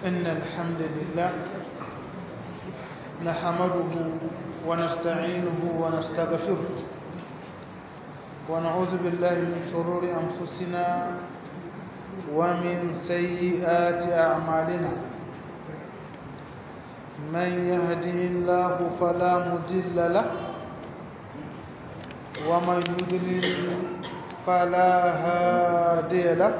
إن الحمد لله نحمده ونستعينه ونستغفره ونعوذ بالله من شرور أنفسنا ومن سيئات أعمالنا من يهده الله فلا مضل له ومن يضلل فلا هادي له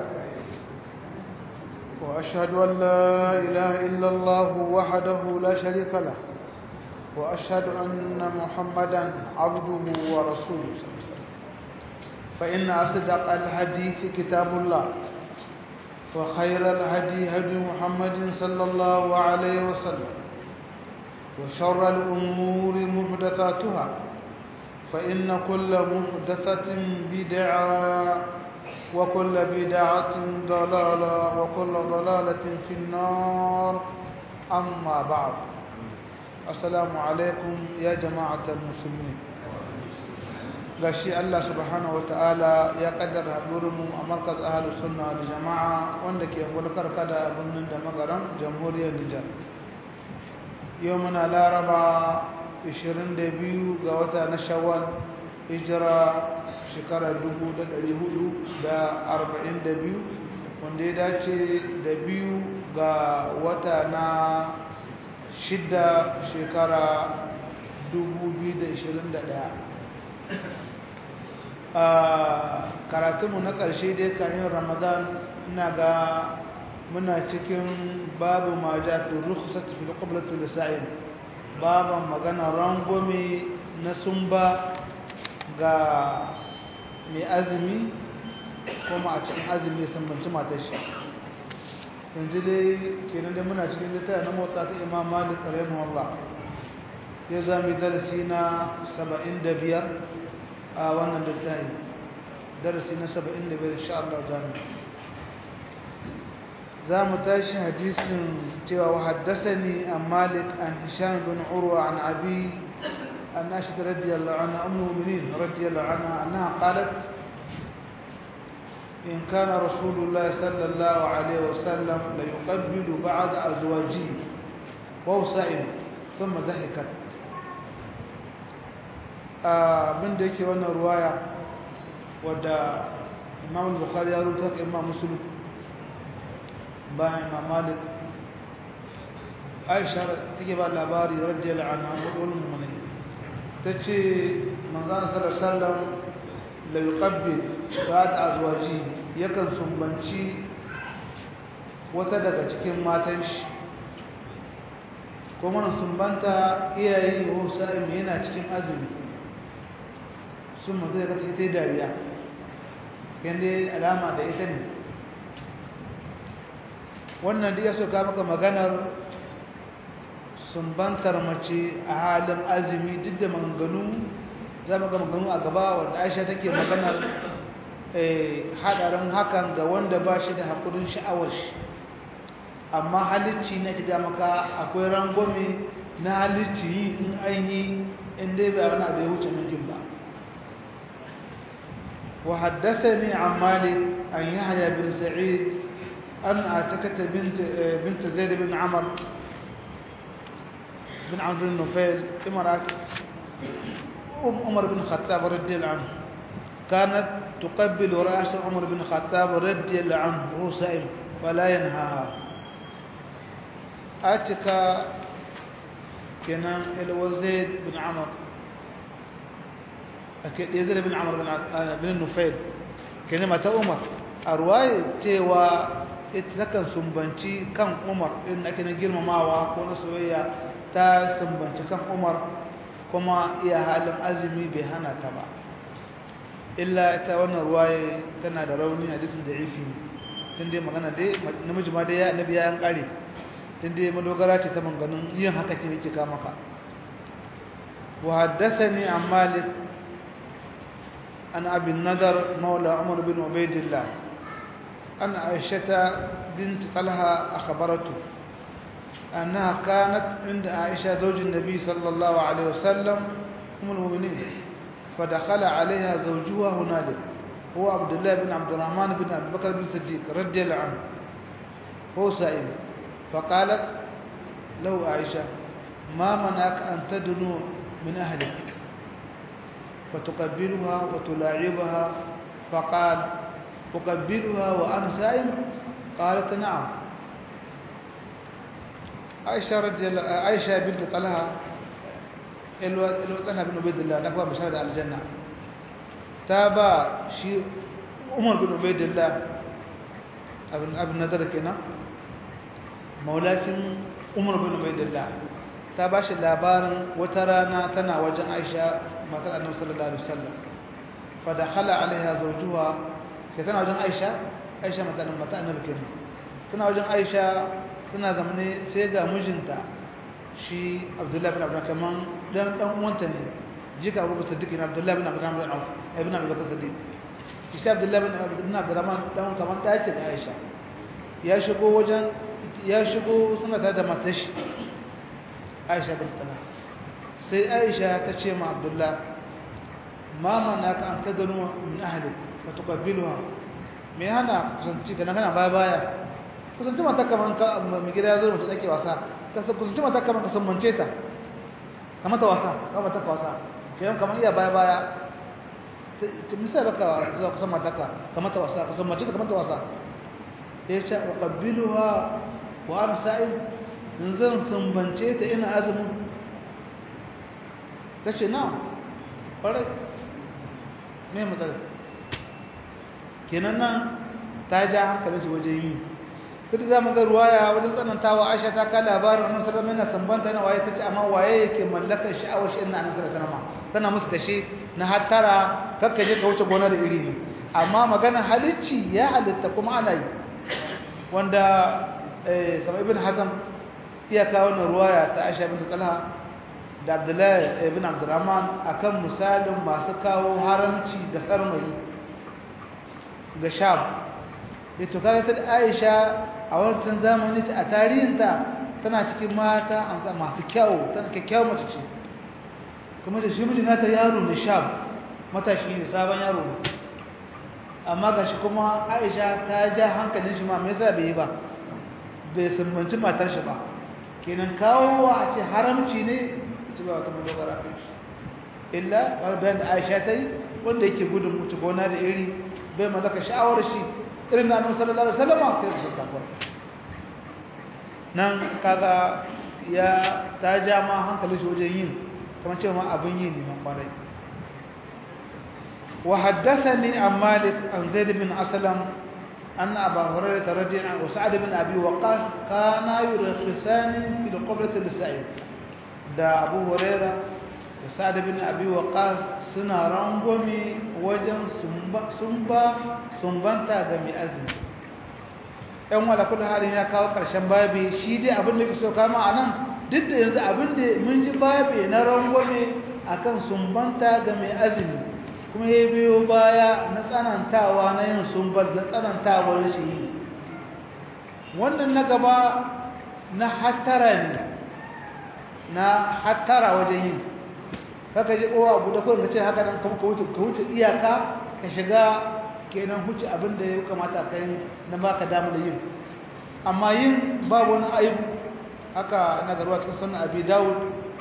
وأشهد أن لا إله إلا الله وحده لا شريك له وأشهد أن محمدا عبده ورسوله فإن أصدق الحديث كتاب الله وخير الهدي هدي محمد صلى الله عليه وسلم وشر الأمور محدثاتها فإن كل محدثة بدعة وكل بدعة ضلالة وكل ضلالة في النار أما بعد السلام عليكم يا جماعة المسلمين gashi Allah subhanahu wataala ya kaddara mu a markaz ahlus sunna da jama'a wanda ke mulkar kada birnin da magaran jamhuriyar Nijar yau muna laraba 22 ga wata na shawwal hijira shekara 1442 wanda ya dace da biyu ga wata na shida shekara 2021 a karatunmu na ƙarshe dai kayan ramadan ina ga muna cikin babu ma ja fi rukhsat fi qiblati lisa'il baban magana rangome na sumba ga mai azumi kuma a cikin azumi sun banci matar shi yanzu dai kenan da muna cikin littafin na motsa ta imam malik rahimahullah ya zami darasi na 75 a wannan littafin darasi na 75 insha Allah zamu za mu tashi hadisin cewa wa haddasani an malik an hisham bin urwa an abi an ashid radiyallahu anha ummu mu'minin radiyallahu anha annaha qalat in kana rasulullah sallallahu alaihi wasallam la yuqabbilu ba'd azwajihi wa sa'im thumma dhahikat abin da yake wannan ruwaya wadda imam bukhari ya rubuta ka imam muslim bayan imam malik aisha take ba labari radiyallahu anha wadul mu'minin tace manzon sallallahu alaihi wasallam la yuqabbil ba'd azwaji yakan sumbanci wata daga cikin matan shi kuma sumbanta iyayi wa sa'im yana cikin azumi sun mutu da kata ita dariya kende alama da ita ne wannan da ya soka maka maganar sumbantar mace a halin azumi duk da maganganu za mu ga maganganu a gaba wanda aisha take maganar hadarin hakan ga wanda ba shi da haƙurin sha'awar shi amma halicci na kiga maka akwai rangwame na halicci yi in an yi inda ba wani abu ya wuce mijin ba وحدثني عن مالك عن يحيى بن سعيد أن أعتكت بنت بنت زيد بن عمر بن عمرو بن نفيل امرأة أم عمر بن الخطاب رضي الله عنه كانت تقبل رأس عمر بن الخطاب رضي الله عنه وهو سائل فلا ينهاها أتكا كان الوزيد بن عمر yazid bin amr bin nufail kenan mata umar a ruwaye cewa ita takan sumbanci kan umar in ake na girmamawa ko na soyayya ta sumbanci kan umar kuma iya halin azumi bai hana ta ba illa ita wannan ruwaye tana da rauni hadisin da ifi tun dai magana dai namiji ma dai ya annabi ya yan kare tun dai madogara ce ta manganin yin haka ke yake ka maka wa haddathani an malik عن أبي النذر مولى عمر بن عبيد الله أن عائشة بنت طلحة أخبرته أنها كانت عند عائشة زوج النبي صلى الله عليه وسلم أم المؤمنين فدخل عليها زوجها هنالك هو عبد الله بن عبد الرحمن بن أبي بكر بن الصديق رضي الله عنه هو سائل فقالت له عائشة ما منعك أن تدنو من أهلك فتقبلها وتلاعبها فقال أقبلها وأنا سائم قالت نعم عائشة رجل عائشة بنت طلحة طلحة بن عبيد الله نقوى بشهادة على الجنة تابع شيء عمر بن عبيد الله ابن ابن نذر كنا مولاتين عمر بن عبيد الله تابع شي labarin wata rana tana wajen Aisha matar Annabi sallallahu alaihi wasallam fa dakhala alaiha zawjuha ke tana wajen Aisha Aisha matar matar Annabi kenan tana wajen Aisha suna zamane sai ga mijinta shi Abdullahi bin Abdullah kaman dan dan uwanta ne jika Abu Siddiq bin Abdullahi bin Abdurrahman bin Auf ibn Abi Bakr Siddiq shi Abdullahi bin Ibn Abdurrahman dan kaman da yake da Aisha ya shigo wajen ya shigo suna tare da matar shi Aisha bin Talha sai Aisha ta ce ma Abdullah ma manaka an tadanu min ahlik fa tuqabbiluha me hana kusanci kana kana baya baya kusanci mata kaman ka mai gida zo mutum take wasa ka kusanci mata kaman ka san mance ta kamar ta wasa kamar ta wasa kayan kamar iya baya baya ta misali baka zuwa kusan mata ka kamar ta wasa kusan mance ta kamar ta wasa ya ce uqabbiluha wa ana sa'im in zan sumbance ta ina azumin ta ce na ƙwarai mai matsala kenan nan ta ja hankalin shi wajen yi duk za mu ga ruwaya wajen tsanantawa aisha ta ka labarin wannan sallallahu alaihi wasallam sambanta na waye tace amma waye yake mallakar sha'awar shi inna annabi sallallahu alaihi wasallam tana musu kashe na hattara kakka je ka wuce gona da iri ne amma magana halicci ya halitta kuma ana yi wanda eh kamar ibn hazm iya kawo wannan ruwaya ta aisha bint talha da abdullahi ibn abdurrahman akan misalin masu kawo haramci da sarmayi ga sham ito kaga ta aisha a wancan zamani a tarihinta tana cikin mata masu kyau tana kyakkyawar mace ce kuma da shi mijina ta yaro ne shab matashi ne sabon yaro ne amma ga shi kuma aisha ta ja hankalin shi ma mai yasa bai yi ba bai sumbanci matar shi ba kenan kawo a ce haramci ne ci ba wata madogara kan shi illa wani bayan da aisha ta yi wanda yake gudun mutu gona da iri bai mallaka sha'awar shi irin na annabi sallallahu alaihi wasallam kai su takwa nan kaga ya ta ja ma hankali shi wajen yin kamar cewa ma abin yin ne kwarai wa haddathani an malik an zaid bin aslam أن أبا هريرة رضي الله عنه وسعد بن أبي وقاص كانا يرخصان في القبلة للسعيد دا أبو هريرة وسعد بن أبي وقاص سنا رنغومي وجن سنبا سنبا سنبانتا غمي أزمي ɗan wala kula halin ya kawo ƙarshen babi shi dai abin da ke so kama a nan duk da yanzu abin da mun ji babi na rangwame akan sumbanta ga mai azumi kuma ya biyo baya na tsanantawa na yin sumbar na tsanantawar shi yi wannan na gaba na hattara ne na hattara wajen yin kaka ji kowa abu da kawai ka ce haka nan ka wuce iyaka ka shiga kenan huce abin da ya kamata ka yi na baka damu da yin amma yin babu wani aibu haka na garuwa cikin sunan abi dawud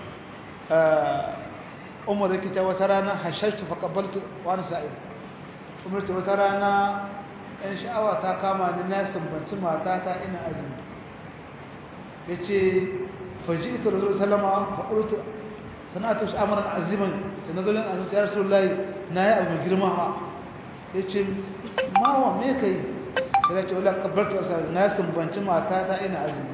umar yake ta wata rana hashashtu fa qabbaltu wa ana sa'id umar ta wata rana in sha'awa ta kama ni na sumbanci matata ina azumi yace faji'tu rasul sallama fa qultu sanatu amran aziman sanadulun an ya rasulullahi na yi abu girma ha yace mawa me kai sai ce wala qabbaltu na sumbanci matata ina azumi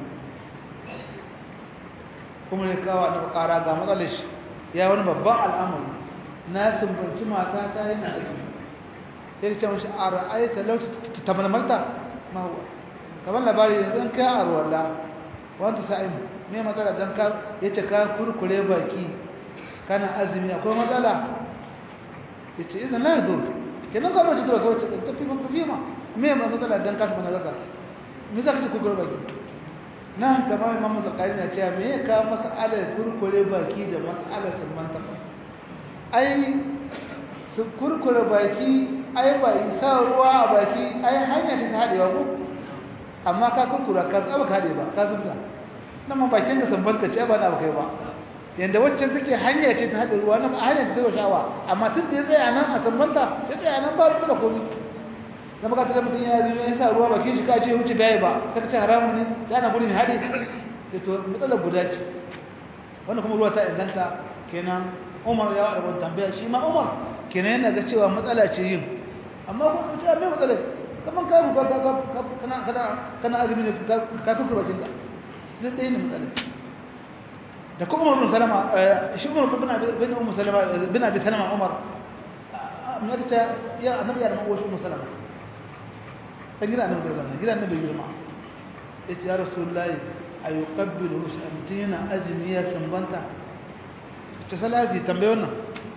kuma ne kawo da ƙara ga matsalar shi ya wani babban al'amari na sumbanci mata ta yana azumi sai ce mashi a ra'ayta lauci ta malmarta ma huwa kamar labari yanzu an kai a ruwalla wanda sa'in me matsala don ka ya ce ka kurkure baki kana azumi akwai matsala ya ce idan na zo kenan ka mace tura kawai ta fi maka fi ma me matsala don ka tafi na zaka me za ka ce kurkure baki nan gaba imamu zakari na cewa me ya kawo mas'alar kurkure baki da mas'alar sulmanta ai su kurkure baki ai ba sa ruwa a baki ai hanya ta haɗewa ko amma ka kunkura ka tsaba ka ba ka zubda nan ma bakin ka sambanta ce ba na ba kai ba yanda waccan take hanya ce ta hada ruwa nan hanya ce ta shawa amma tun da ya tsaya nan a sambanta ya tsaya nan ba ruwa da komai zama ka tada mutum ya zuwa ya sa ruwa bakin shi ka ce wuce bai ba ka ce haramun ne da na gudun hade da to matsalar guda ce wannan kuma ruwa ta inganta kenan umar ya wada wani tambaya shi ma umar kenan yana ga cewa matsala ce yin amma ko mutum mai matsala kaman ka ruwa ka kana kana kana azumi ne ka fi kurwa jinka zai ɗaya ne matsala da ko umar bin salama shi umar bin bin umar salama bin abi salama umar mun ta ya annabi ya rabu shi umar salama dan gida annabi sallallahu alaihi wasallam gida annabi girma yace ya rasulullahi ayuqabbilu shamtina azmi ya sambanta ta salazi tambaye wannan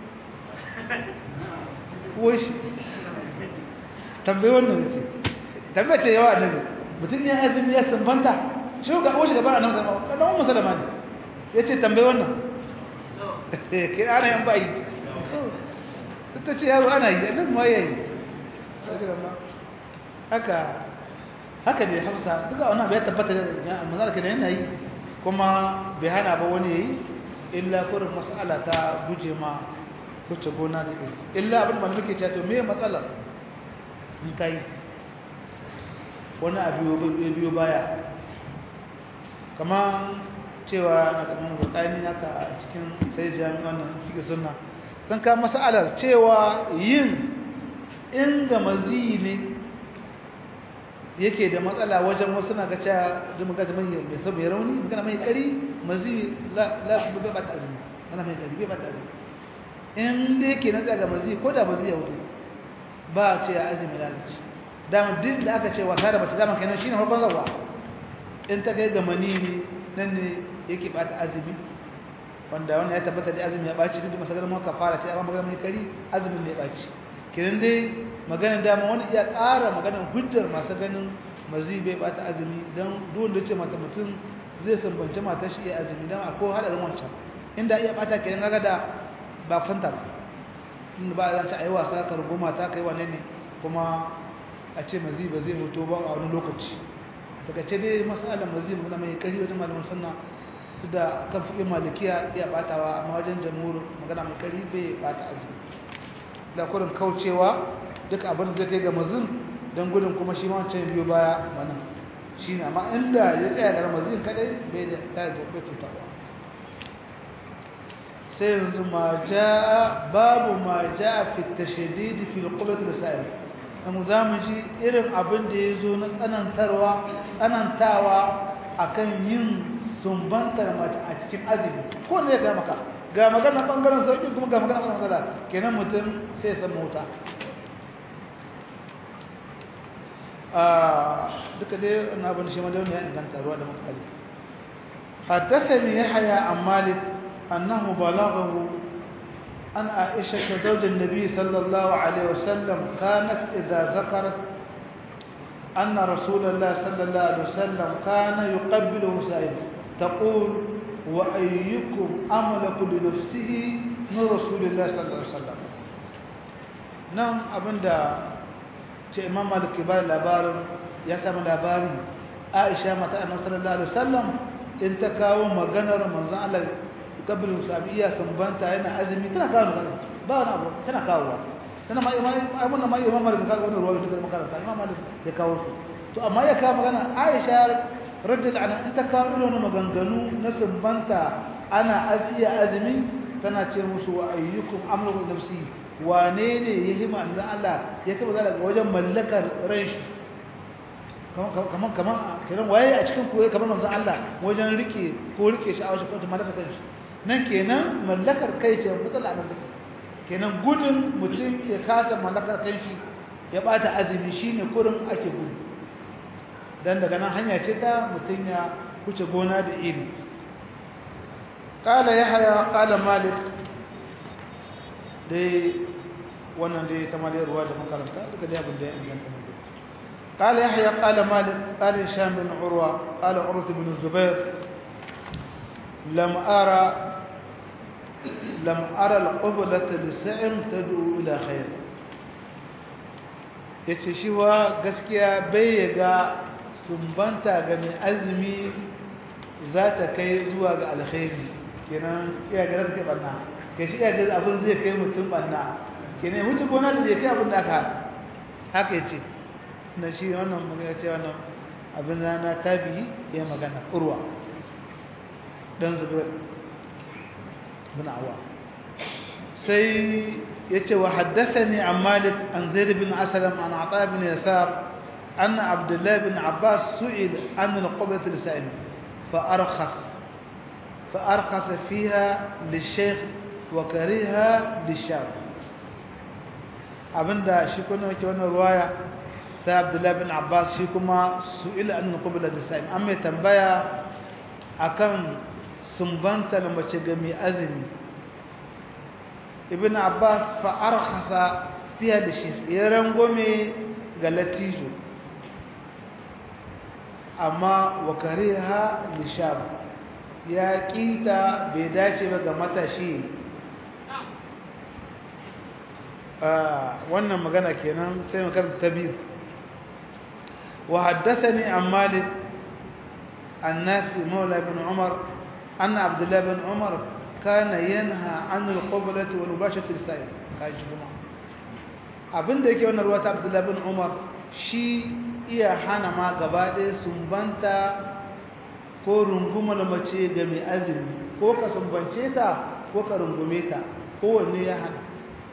washi tambaye wannan yace tambaye ce yawa annabi mutun ya azmi ya sambanta shi ga washi gaban annabi sallallahu alaihi wasallam dan sallama ne yace tambaye wannan ke ana yan bai ta ce yaro ana yi annabi ma yayi haka haka ne hafsa duka wannan bai tabbata manzara kenan yana yi kuma bai hana ba wani yayi illa kurin mas'ala ta guje ma kuce gona da iri illa abin da muke cewa to me matsala in kai wani abu biyo baya kama cewa na kamar rudani haka a cikin sai jami'an nan fiƙe sunna san ka mas'alar cewa yin in ga mazi ne yake da matsala wajen wasu na gaca da magana mai mai sabai rauni magana mai kari mazi la la bai bata azumi magana mai kari bai bata azumi in da yake na tsaga mazi ko da mazi ya wuce ba ce ya azumi lalace dama din da aka ce wasa da bata dama kenan shine farkon zawa in ta kai ga manini nan ne yake bata azumi wanda wannan ya tabbata da azumi ya baci duk masagar mu kafara ce amma magana mai kari azumin ne ya baci kenan dai magana dama wani iya ƙara maganar hujjar masu ganin mazi bai bata azumi don duwanda ce mata mutum zai sambance mata shi iya azumi don akwai haɗarin wancan inda iya bata kenan gaga da ba kusanta ba inda ba a zance a yi wasa ka rubu mata ka yi wane ne kuma a ce mazi ba zai hoto ba a wani lokaci a takaice dai masalar mazi magana mai kari wajen malamin sunna da kan fiƙin malikiya iya batawa amma wajen jamhur magana mai kari bai bata azumi da kurin kaucewa duk abin da zai kai ga mazin don gudun kuma shi wancan biyu baya mana shi ne amma inda ya tsaya ga mazin kadai bai da ta yi gobe tutarwa sai yanzu ma ja babu ma ja fi tashadidi fi qublat al-sa'il dan za mu ji irin abin da ya zo na tsanantarwa tsanantawa akan yin sumbantar mace a cikin azumi ko ne ya ga maka ga magana bangaren sauki kuma ga magana bangaren matsala kenan mutum sai ya san mota duka dai wannan abin shi ma da ya inganta ruwa da makali حدثني يحيى عن مالك أنه بلغه أن عائشة زوج النبي صلى الله عليه وسلم كانت إذا ذكرت أن رسول الله صلى الله عليه وسلم كان يقبله سائلا تقول وأيكم أملك لنفسه من رسول الله صلى الله عليه وسلم نعم أبدا ce imam malik ke bada labarin ya samu labarin aisha mata annabi sallallahu alaihi wasallam in ta kawo maganar manzon Allah kabirin sabiya sambanta yana azumi tana kawo magana ba wani abu tana kawowa tana ma imam ai ma imam malik ka kawo wannan ruwa da makaranta imam malik ya kawo su to amma ya kawo magana aisha radiyallahu anha in ta kawo irin maganganu na sambanta ana ajiya azumi tana ce musu wa ayyukum amru nafsi wane ne ya hima anzan Allah ya taba daga wajen mallakar ran shi kaman kaman kiran waye a cikin koyi kamar manzon Allah wajen rike ko rike shi a wajen kwanta mallakar kan shi nan kenan mallakar kai ce matsala nan take kenan gudun mutum ya kasa mallakar kan shi ya bata azumi shine kurin ake gudu dan daga nan hanya ce ta mutum ya kuce gona da iri قال يحيى قال مالك dai wannan dai ta maliyar ruwa da makaranta duka dai abin da ya inganta ne قال يحيى قال مالك قال هشام بن عروة قال عروة بن الزبير لم أرى لم أرى القبلة للسعم تدعو إلى خير yace shi wa gaskiya bai ga sumbanta ga mai azumi za ta kai zuwa ga alkhairi kenan iya ga zai kai banna ke shi iya ga abin zai kai mutum banna kenan mutum gona da zai kai abin da aka haka ya ce na shi wannan magana ce wannan abin rana tabi ya magana urwa dan zubair bin awa sai yace wa haddathani an malik an zaid bin aslam an ata bin yasar أن عبد الله بن عباس سئل عن القبلة السائمة فأرخص فأرخص فيها للشيخ وكرهها للشاب abinda shi kuma yake wannan ruwaya ta Abdullah bin Abbas shi kuma su'ila an qubla da sa'im an mai tambaya akan sumbanta na mace ga mai azumi Ibn Abbas fa arkhasa fiha da shi ya rangome ga latijo amma wa kariha lishab ya kita bai dace ba ga matashi wannan magana kenan sai makaranta ta biyu wa haddathani an malik النافع مولى بن عمر أن عبد الله بن عمر كان ينهى عن القبلة والمباشرة للسائل كاجي جماعة abin da yake wannan ruwa ta Abdullah bin Umar shi iya hana ma gaba ɗaya sumbanta ko runguma da mace ga mai azumi ko ka sumbance ta ko ka rungume ta kowanne ya hana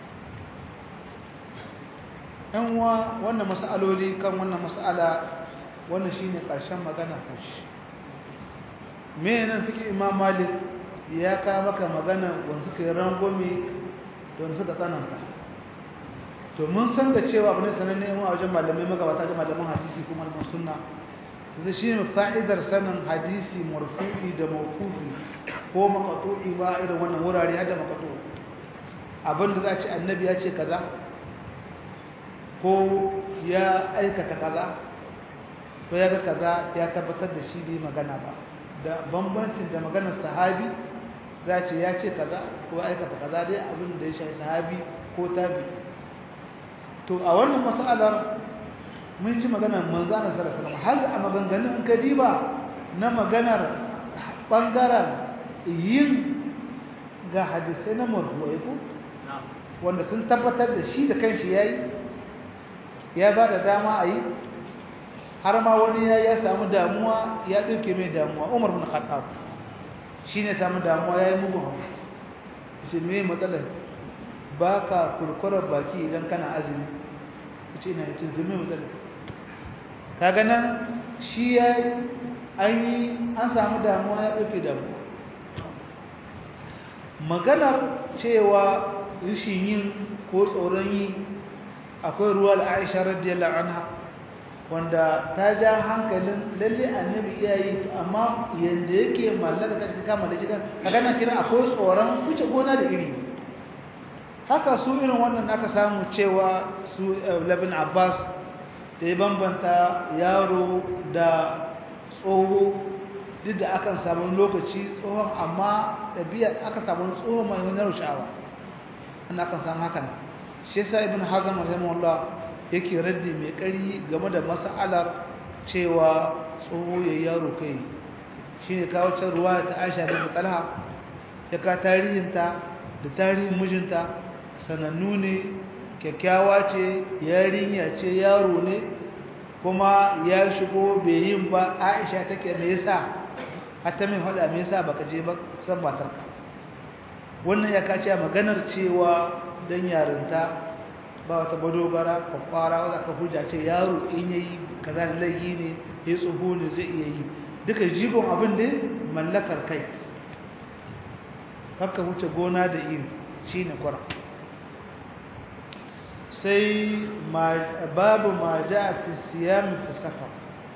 ‘yan wa wannan mas'aloli kan wannan mas'ala wannan shi ne ƙarshen magana kan shi me nan suke imam malik ya kawo maka magana wanda suka yi rangwame da wanda suka tsananta to mun san da cewa abu ne sananne yin a wajen malamai magabata da malaman hadisi kuma da sunna zai shi ne fa'idar sanin hadisi marfu'i da mawkufi ko makatu'i ba irin wannan wurare har da makatu abinda za a ce annabi ya ce kaza ko ya aikata kaza ko ya ga kaza ya tabbatar da shi bai magana ba da bambancin da maganar sahabi za ce ya ce kaza ko aikata kaza dai abin da ya shafi sahabi ko tabi to a wannan mas'alar mun ji maganar manzana sallallahu alaihi wasallam har a maganganun in ka diba na maganar bangaren yin ga hadisai na marfu'ai ko wanda sun tabbatar da shi da kanshi yayi ya ba da dama a yi har ma wani ya ya samu damuwa ya ɗauke mai damuwa umar bin khattab shi ne samu damuwa ya yi mugun hau ce me matsalar ba ka kurkurar baki idan kana azumi ce ina yace zume matsalar ka gana shi ya yi an yi an samu damuwa ya ɗauke damuwa maganar cewa rishin yin ko tsoron yi akwai ruwa al'aisha radiyallahu anha wanda ta ja hankalin lalle annabi iya yi amma yanda yake mallaka kashi kama da shigan kaga na kira akwai tsoron wuce gona da iri haka su irin wannan aka samu cewa su labin abbas da ya bambanta yaro da tsoho duk da akan samu lokaci tsohon amma ɗabi'a aka samu tsohon mai wani rushawa ana akan samu hakan shi yasa ibn hazm rahimahullah yake raddi mai ƙari game da mas'alar cewa tsoho ya yaro kai shine kawo can ruwa ta Aisha bin Talha ya ka tarihinta da tarihin mijinta sanannu ne kyakkyawa ce yarinya ce yaro ne kuma ya shigo bai yin ba Aisha take me yasa hatta mai hada me yasa baka je ba san matarka wannan ya kace maganar cewa dan yarinta ba wata badogara kwakwara wadda ka hujja ce yaro in yayi kaza da laifi ne ya tsoho ne zai iya yi duka jigon abin da mallakar kai haka wuce gona da iri shine kwara sai babu ma ja fi siyami fi safar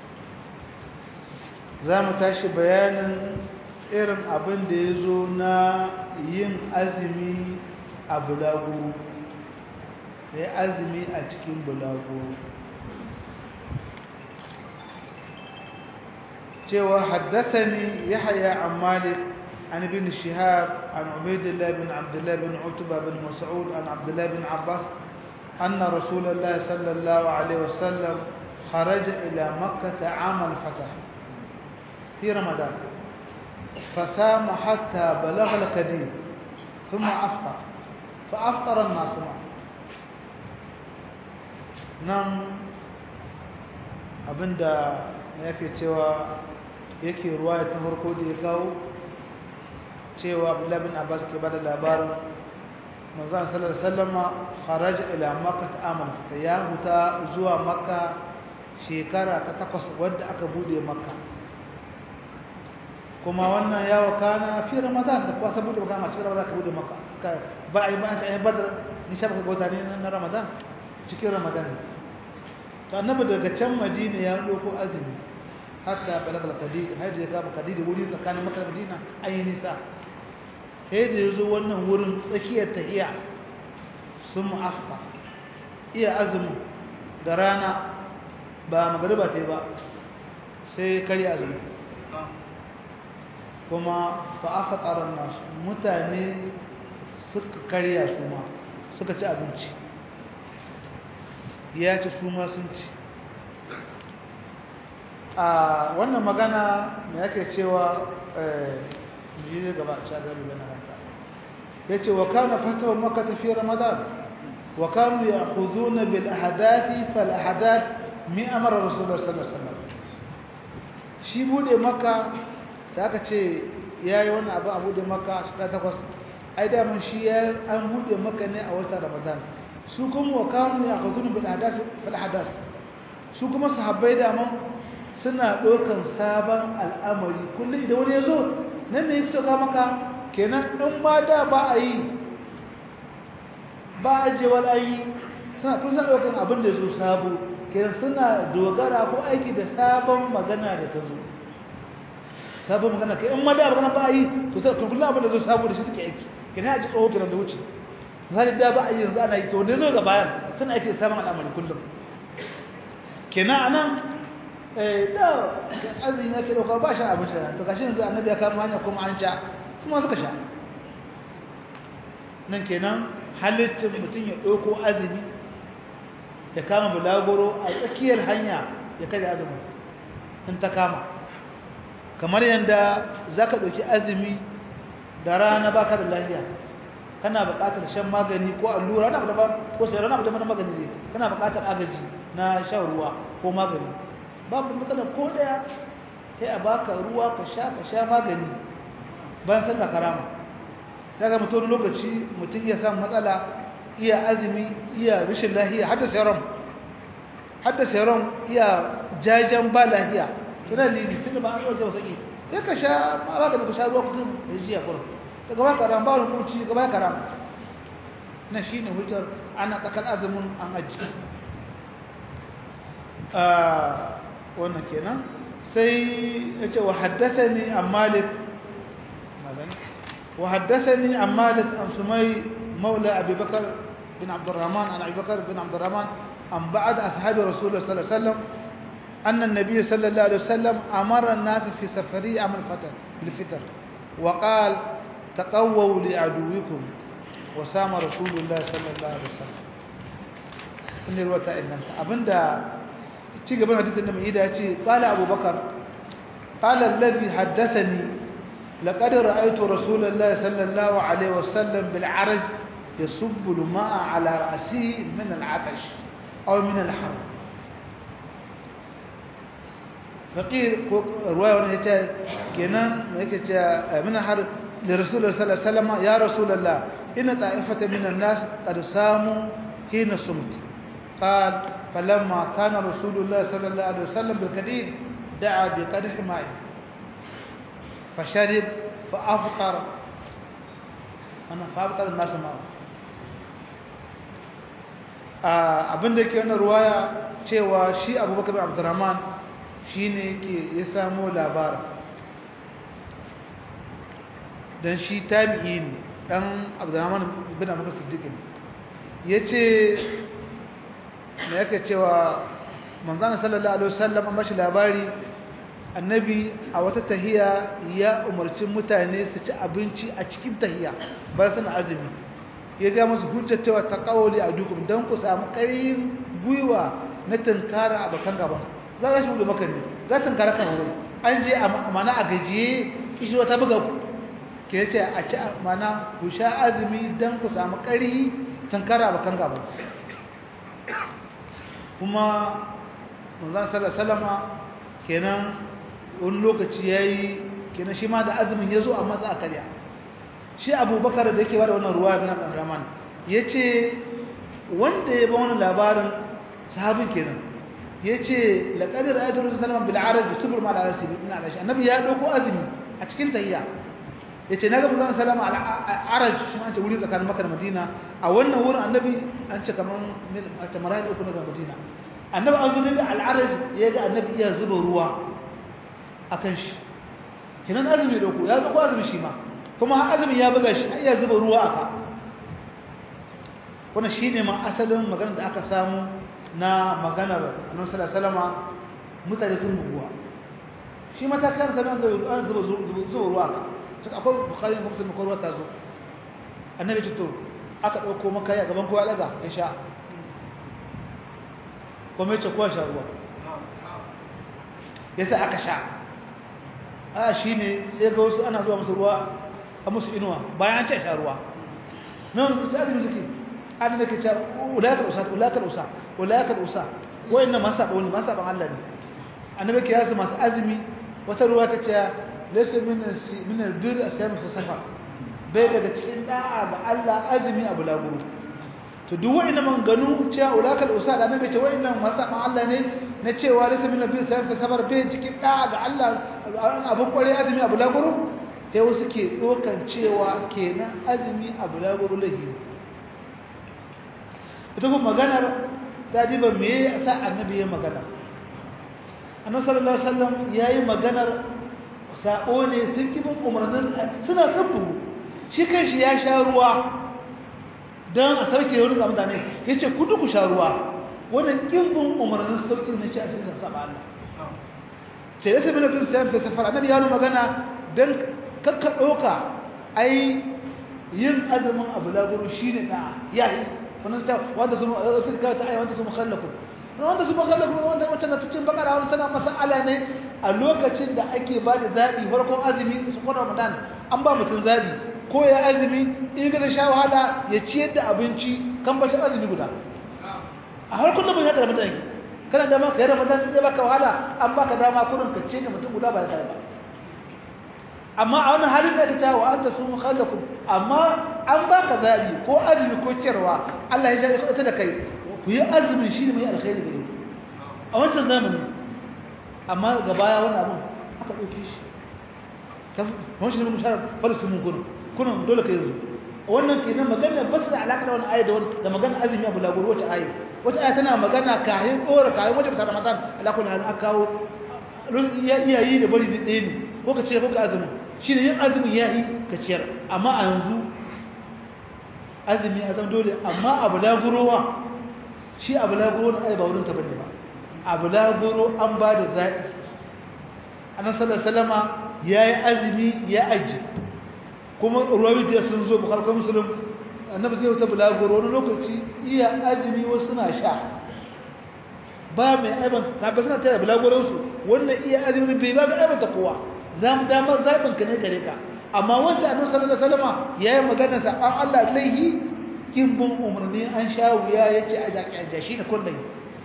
za mu tashi bayanin irin abin da ya zo na yin azumi a bulaguro ya azumi a cikin bulaguro cewa haddathani yahya an malik an ibn shihab an ubaydillah bin abdullah bin utba bin mas'ud an abdullah bin abbas anna rasulullah sallallahu alaihi wasallam خرج إلى مكة عام الفتح في رمضان فسام حتى بلغ الكدير ثم أفطر فأفطر الناس معه نعم abinda yake cewa yake ruwaya ta farko da ya kawo cewa Abdullah bin Abbas ke bada labarin manzon sallallahu alaihi wasallam kharaj ila makkah amal fita ya huta zuwa makka shekara ta takwas wadda aka bude makka kuma wannan ya wakana fi ramadan da kuwa saboda baka ma cikin ramadan ka bude makka ba a yi ba an ce badar ni sha baka gota ne na ramadan cikin ramadan to annabi daga can madina ya doko azumi hatta balagal qadid har ya gaba qadid wuri tsakanin makka da madina ayi nisa sai da yazo wannan wurin tsakiyar tahiya sun afka iya azumi da rana ba magariba ta ba sai kari azumi kuma fa afqaran nas mutane suka karya su ma suka ci abinci ya ci su ma sun ci a wannan magana me yake cewa ji gaba a shagar da na hanta ya ce wa kana fatawa maka tafi ramadan wa kanu ya huzuna bil ahadathi fal ahadath mi amara rasulullah sallallahu alaihi wasallam shi bude maka da aka ce yayi wannan abu a bude maka shekara takwas ai da mun shi ya an bude maka ne a watan ramadan su kuma wa kanu ya huzuna bil ahadath fal ahadath su kuma sahabbai da mun suna ɗaukan sabon al'amari kullum idan wani ya zo nan ne ya sauka maka kenan in ma da ba a yi ba a jewar an yi suna kun suna ɗaukan abin da zo sabo kenan suna dogara ko aiki da sabon magana da ta zo sabon magana kai in ma da magana ba a yi to sai kullum abin da zo sabo da shi suke aiki kenan ya ji tsoho kenan da wuce misali da ba a yi yanzu ana yi to wanda zo ga bayan suna aiki da sabon al'amari kullum kenan anan da azumi yake dauka ba shi abinci da to gashi yanzu annabi ya kama hanya kuma an sha kuma suka sha nan kenan halittin mutum ya dauko azumi ya kama bulagoro a tsakiyar hanya ya kada azumi in ta kama kamar yanda zaka dauki azumi da rana baka da lafiya kana buƙatar shan magani ko allura na da ko sai rana da magani ne kana buƙatar agaji na shan ruwa ko magani babu matsala ko daya sai a baka ruwa ka sha ka sha magani ban san ka karama daga mutum lokaci mutum ya samu matsala iya azumi iya rashin lahiya hadda serum hadda serum iya jajan ba lahiya tana lili tunda ba an yi wasaki sai ka sha magani ka sha ruwa kudin da jiya kurum daga ba karama ba wani kurci daga ba karama na shine hujjar ana tsakar azumin an aji wannan kenan sai yace wa haddathani an malik wa haddathani an malik an sumay maula abi bakr bin abd الرحمن عن ابي بكر بن عبد الرحمن عن بعض اصحاب رسول الله صلى الله عليه وسلم ان النبي صلى الله عليه وسلم امر الناس في سفري عام الفتر الفطر وقال تقووا لعدوكم وسام رسول الله صلى الله عليه وسلم in ruwata inganta abinda ci gaban hadisin da mai ida ya ce qala abubakar qala alladhi haddathani laqad ra'aytu rasulallahi sallallahu alaihi wasallam bil araj yasubbu al-ma'a ala ra'sihi min al-'atash aw min al-har faqir ko ruwaya wannan yace kenan yake ce min har da rasulullahi sallallahu alaihi wasallam ya rasulullah inna ta'ifatan min an-nas qad samu hina sumti قال فلما كان رسول الله صلى الله عليه وسلم بالكديد دعا بقدح ماء فشرب فأفطر أنا فأفطر الناس معه abin da yake wannan ruwaya cewa shi abubakar abdurrahman shi ne yake ya samo labarin don shi tabi'i ne ɗan abdurrahman bin abubakar siddiq ne ya ce da yake cewa manzana sallallahu alaihi wasallam an bashi labari annabi a wata tahiya ya umarci mutane su ci abinci a cikin tahiya ba suna azumi ya ga musu hujjar cewa ta kawoli a dukkan don ku samu ƙarin gwiwa na tunkara abokan gaban za ka shi buɗe maka ne za ta tunkara kan wuri an je a mana a gajiye kishi wata buga ku ke ce a ci mana ku sha azumi don ku samu ƙari tunkara abokan gaban kuma manzan salama kenan wani lokaci ya yi kenan shi ma da azumin ya zo a matsa a karya shi abubakar da yake bada wannan ruwa na ƙanraman ya ce wanda ya ba wani labarin sahabin kenan ya ce laƙadar ayatul rasul salama bil'arar da subur ma'ala rasi bin alashi annabi ya ɗauko azumi a cikin tahiyya ya ce na ga musamman salama al'arar shi ma ce wuri tsakanin makar madina a wannan wurin annabi an ce kamar a tamarai da uku na madina annabi an zuwa da al'arar ya ga annabi iya zuba ruwa a kan shi kinan azumi da ku ya zo azumi shi ma kuma har azumi ya buga shi iya zuba ruwa aka wannan shine ma asalin maganar da aka samu na maganar annabi sallallahu alaihi wasallam mutane sun buguwa shi ma ta kan saban zuba zuba zuba ruwa aka sai akwai bukhari da muslim ko ruwa ta zo annabi ce to aka dauko maka ya gaban kowa daga ya sha kuma ya ce kowa sha ruwa yasa aka sha a shi ne sai ga wasu ana zuwa musu ruwa a musu inuwa bayan an ce sha ruwa mai wani suke azumi suke an da ke ce ulakar usa ulakar usa ulakar usa wayan nan masu saɓa wani masu saɓan Allah ne annabi ke yasu masu azumi wata ruwa ta ce laysa min albir asyamu fi safar bai daga cikin da'a ga Allah azumi abu laburu to duk wa'ina manganu cewa ulakal usa da annabi ce wa'innan masaban Allah ne na cewa laysa min nabi sallallahu alaihi wasallam bai cikin da ga Allah abun kware azumi abu laguru sai wasu ke dokan cewa kenan azumi abu laguru lahi ita kuma maganar dadi ba me yasa annabi ya magana annabi sallallahu alaihi wasallam yayi maganar sa'o ne sun kibin umarnin suna sabbu shi kanshi ya sha ruwa don a sauke wani ga mutane ya ce kudu ku sha ruwa wannan ƙimbin umarnin sauƙi na ce a cikin saba Allah ce ya sami na bin sayan fi safar annabi ya magana don kakka ɗauka ai yin azumin abu laguru shi ne na ya yi wani su ta wanda su kawai ta ai wanda su mukhallakun wanda su mukhallakun wanda wacce na cikin bakara wani tana masala ne a lokacin da ake ba da zaɓi farkon azumi su kwan ramadan an ba mutum zaɓi ko ya azumi in ga sha wahala ya ciyar da abinci kan bacin azumi guda a har kullum ya karɓi mutane kana dama ka yi ramadan zai baka wahala an baka dama kurin ka ce da mutum guda ba ya kai ba amma a wani halin da ka ta wa anta sun khallakum amma an baka zabi ko azumi ko ciyarwa Allah ya ja ita da kai ku yi azumi shi ne mai alkhairi gare ku a wancan zamani amma ga baya wani abun aka ɗauke shi ta wani shi ne mun shara falisu mun gurin kunan dole ka yanzu wannan kenan magana ba su da alaƙa da wani ayat da wani da magana azumi abu lagoro wata ayat wata ayat tana magana kayan tsora kayan wajen ta ramadan alaƙa da halin aka kawo iya yi da bari ɗaya ne ko ka ce ko ka azumi shi ne yin azumi ya yi ka ciyar amma a yanzu azumi a zama dole amma abu lagorowa shi abu lagoro na ai ba wurin ta bane ba abu lagoro an ba da zaɓi annabi sallallahu alaihi wasallama ya yi azumi ya aji kuma ruwawi da sun zo bukharka musulun annabi zai wata bulagoro wani lokaci iya azumi wasu suna sha ba mai aiban sabi suna taya bulagoronsu wannan iya azumi bai ba mai aiban ta kowa za mu damar zaɓin ka ne gare ka amma wancan annabi sallallahu alaihi wasallam ya yi magana sa an Allah laihi kin bin umarni an sha wuya ya ce a jaƙi a jashi da kullum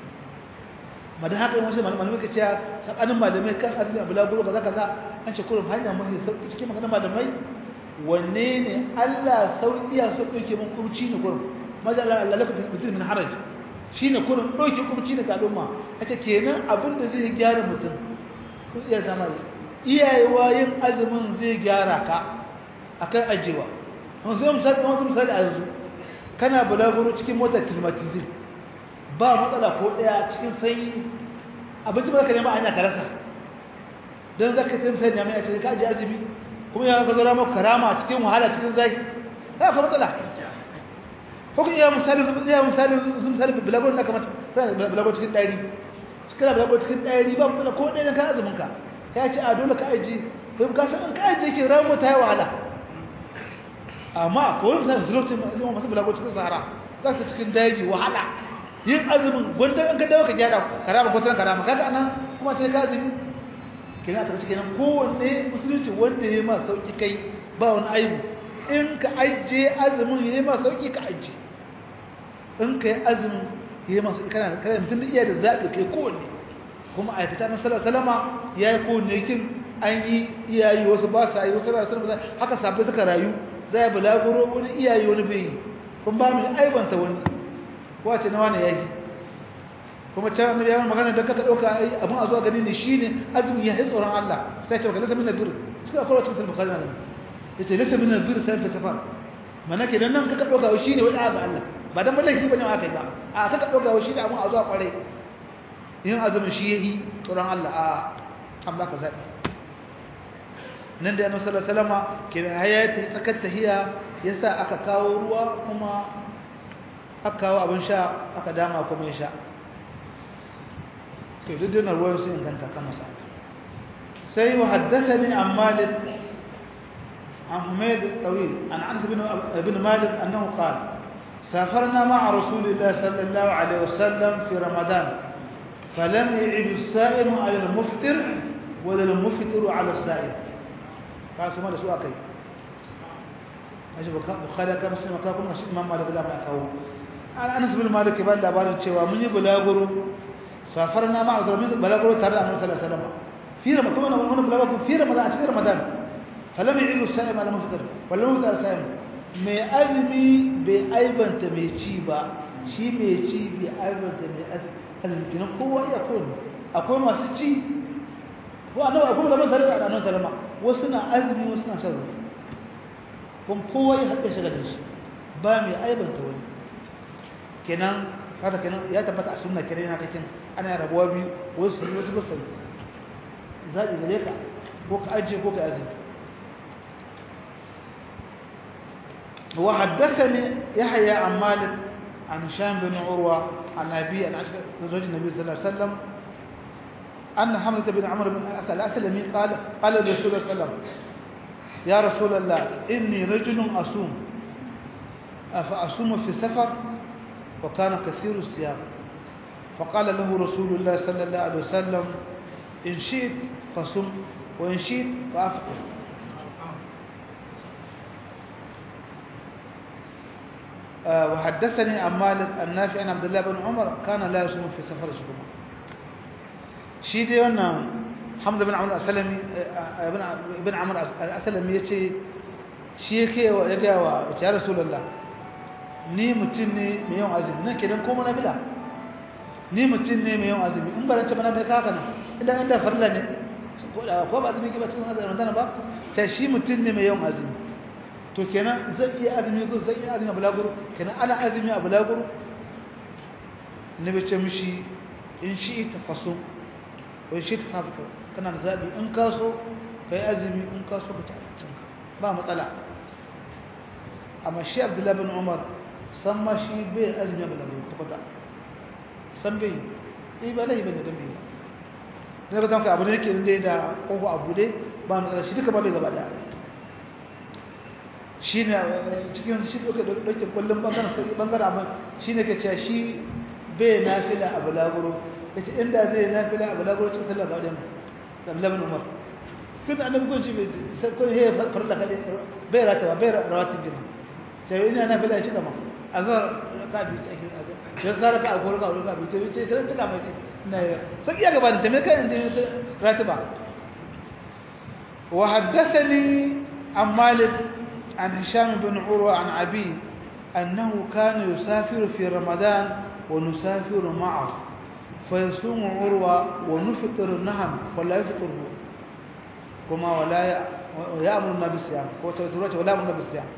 madan haka yawanci malamai ka ce tsakanin malamai kan azumi a bulagoro kaza kaza an ce kullum hanya mai sauƙi cikin maganar malamai wanne ne Allah sauƙiya so ɗauke mun kurci ne kurin majalla Allah lafa mutum min haraj shine kurin ɗauke kurci daga al'umma ita kenan abin da zai gyara mutum kun iya zama iyayewa yin azumin zai gyara ka akan ajewa kun sai misali kamar misali a yanzu kana bulaguro cikin motar climatizin ba matsala ko ɗaya cikin sanyi abinci ba ka nema anya ka rasa don zaka tun sai ne mai a cikin ka aje azumi kuma ya ka zara maka karama cikin wahala cikin zaki ba ka matsala ko ku iya misali iya misali sun misali bulagon da kamar bulagon cikin ɗari cikin bulagon cikin ɗari ba matsala ko ɗaya ka azumin ka ya ce a dole ka aji bai ka san ka aji ke ramu ta yi wahala amma ko wani misali zulotun masu bulagon cikin sahara za ta cikin daji wahala yin azumin gwanda an ka dawo ka gyara karama ko tana karama kaga anan kuma sai ka azumi kina ta cikin kowanne musulunci wanda ya ma sauki kai ba wani aibu in ka ajiye azumin ya ma sauki ka ajiye in ka yi azumin ya ma sauki kana kana mutum iya da zaɓi kai kowanne kuma a fita na salama ya yi kowanne kin an yi iyayi wasu ba sa yi wasu ba su haka sabbai suka rayu za ya bulaguro wani iyayi wani bai yi kun ba mu aibanta wani wace na wani yayi kuma can annabi ya magana da kaka dauka ai abun a zuwa gani ne shine azumi ya tsoron Allah sai ce lasa min albir suka akwai cikin bukhari nan yace lasa min albir sai ta safar mana ke nan kaka dauka wai shine wani ga Allah ba dan wallahi bane aka yi ba a kaka dauka wai shine abun a zuwa kware yin azumin shi yayi tsoron Allah a amma ka zabi nan da annabi sallallahu alaihi wasallama ke hayati tsakar tahiya yasa aka kawo ruwa kuma aka kawo abin sha aka dama kuma ya sha to duk dinar ruwan sun inganta kama sa sai wa haddathani an malik an humayd tawil an anas bin ibn malik annahu qala سافرنا مع رسول الله صلى الله عليه وسلم في رمضان فلم يعد السائم على المفطر ولا المفطر على السائم قال سمع سؤال كي أجل بخاري كما سمع كما إمام مالك لا ما يكاو أنس بن مالك بان labarin cewa mun yi bulaguro safarna ma azra min bulaguro tare da Annabi sallallahu alaihi wasallam fi ramadan kuma mun bulaguro fi ramadan a cikin ramadan falam yi'u sa'im ala muftar wallahu ta'ala sa'im mai azumi bai aibanta mai ci ba shi mai ci bai aibanta mai azumi kinan kowa iya kowa akwai masu ci ko annabi akwai malaman tare da Annabi sallama wasu na azumi wasu na shan ruwa kuma kowa ya haɗe shi da shi ba mai aibanta wani kenan kada kenan ya tabbata a sunna kenan haka kin ana rabuwa biyu wasu wasu ba sai zabi gare ka ko ka aje ko ka aje wa haddathani yahya an malik an sham bin urwa an nabi an ashka rajul nabi sallallahu alaihi wasallam أن حمزة بن عمرو بن الأسلمي قال قال لرسول الله صلى الله عليه وسلم يا رسول الله إني رجل أصوم أفأصوم في سفر وكان كثير الصيام فقال له رسول الله صلى الله عليه وسلم إن شئت فصم وإن شئت فأفطر آه وحدثني عن مالك النافع عن عبد الله بن عمر كان لا يصوم في سفر شكرا شيدي وانا حمد بن عمر الأسلمي ابن ابن عمر الأسلمي يتي شيكي ويجا يا رسول الله ni mutum ne mai yawan azumi nan kenan ko mana bila ni mutum ne mai yawan azumi in barance mana bai kaka nan idan inda farla ne ko ba azumi ke ba cikin azumi ramadan ba ta shi mutum ne mai yawan azumi to kenan zan iya azumi ko zan iya azumi a bulaguro kenan ana azumi a bulaguro ne bai ce mishi in shi ta faso ko shi ta fafita kana da zabi in ka so kai azumi in ka so ka ta ba matsala amma shi abdullahi bin umar san ma shi bai azumi ba lamu ta kwata san bai yi ba laifi bane don bai ba zai ka abu da yake inda da kofa abu dai ba mu shi duka ba bai gaba da shi ne cikin shi ɗauke ɗauke kullum ɓangaren sai ɓangaren abin shi ne ke cewa shi bai nafila a bulaguro ya ce inda zai nafila a bulaguro cikin sallah ba da mu labin umar kun annabi kun shi bai sai kun he farla kade bai ratawa bai rawatin gina sai ina nafila ya ci gaba azhar ka bi ta ake azhar ya zara ka alkoro ka alkoro ka bi ta ce ta cika mai ce ina yi sai iya gaba da me kai inda ratiba wa haddathani an malik an hisham bin urwa an abi annahu kana yusafiru fi ramadan wa nusafiru ma'a فيصوم عروة ونفطر نهم ولا يفطر كما ولا يأمر النبي بالصيام وتوترات ولا يأمر النبي بالصيام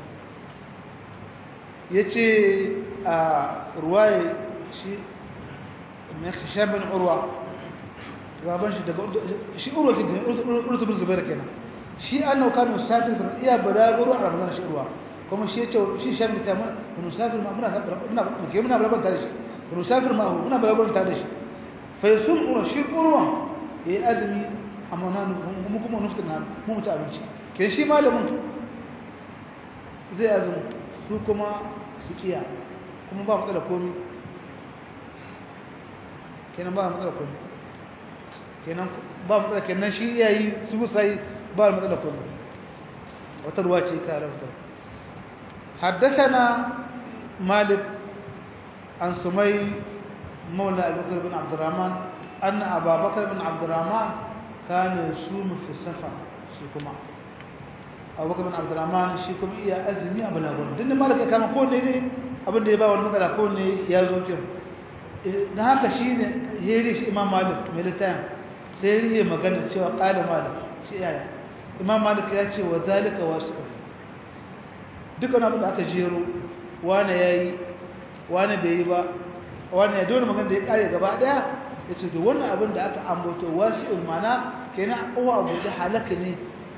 yace a ruwaye shi mai hisham bin urwa gaban shi daga shi urwa ke urwa bin zubair kenan shi annahu kana musafir bin iya baraguru a ramadan shi urwa kuma shi yace shi hisham bin tamam musafir ma muna muna ke muna balaban tare shi musafir ma muna balaban tare shi fa yasum urwa shi urwa yayi azumi amma nan mu kuma nufta nan mu mutu abinci ke shi malamin zai azumi su kuma su kiya kuma ba matsala komi kenan ba matsala kullu kenan ba matsala kenan shi yayi su sai ba matsala kullu wata ruwa ce ka rabuta حدثنا مالك عن سمي مولى أبي بكر بن عبد الرحمن أن أبا بكر بن عبد الرحمن كان يصوم في السفر شيكما أبو بكر بن عبد الرحمن شيكما إيا أزمي أبو لابون دين مالك كما كون ne abin da ya ba wani matsala ko ne ya zo kin na haka shi ne heri shi imam malik mai littafin sai rihe magana cewa ƙala malik shi yaya imam malik ya ce wa zalika wasu dukkan abin da aka jero wane ya yi wane bai yi ba wane ya dole magana da ya kare gaba daya ya ce da wannan abin da aka ambato wasu ilmana kenan a kowa abu da halaka ne